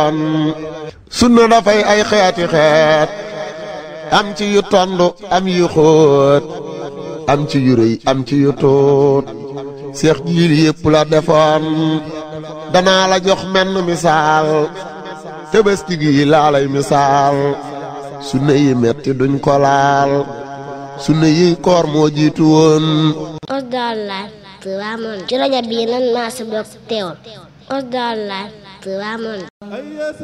sunna dafay ay xeeti xeet am ci yu tondu am yu xóot am ci yu rëy am ci yu tuut seex jiil yépp la defoon danaa la jox menn misaal tëbëski gi laa lay misaal sunna yi metti duñ ko laal sunna yi koor moo jiitu woon Osdal Live Touba Monde ci rajo bii nan maa si bokk teewul Osdal Live Touba Monde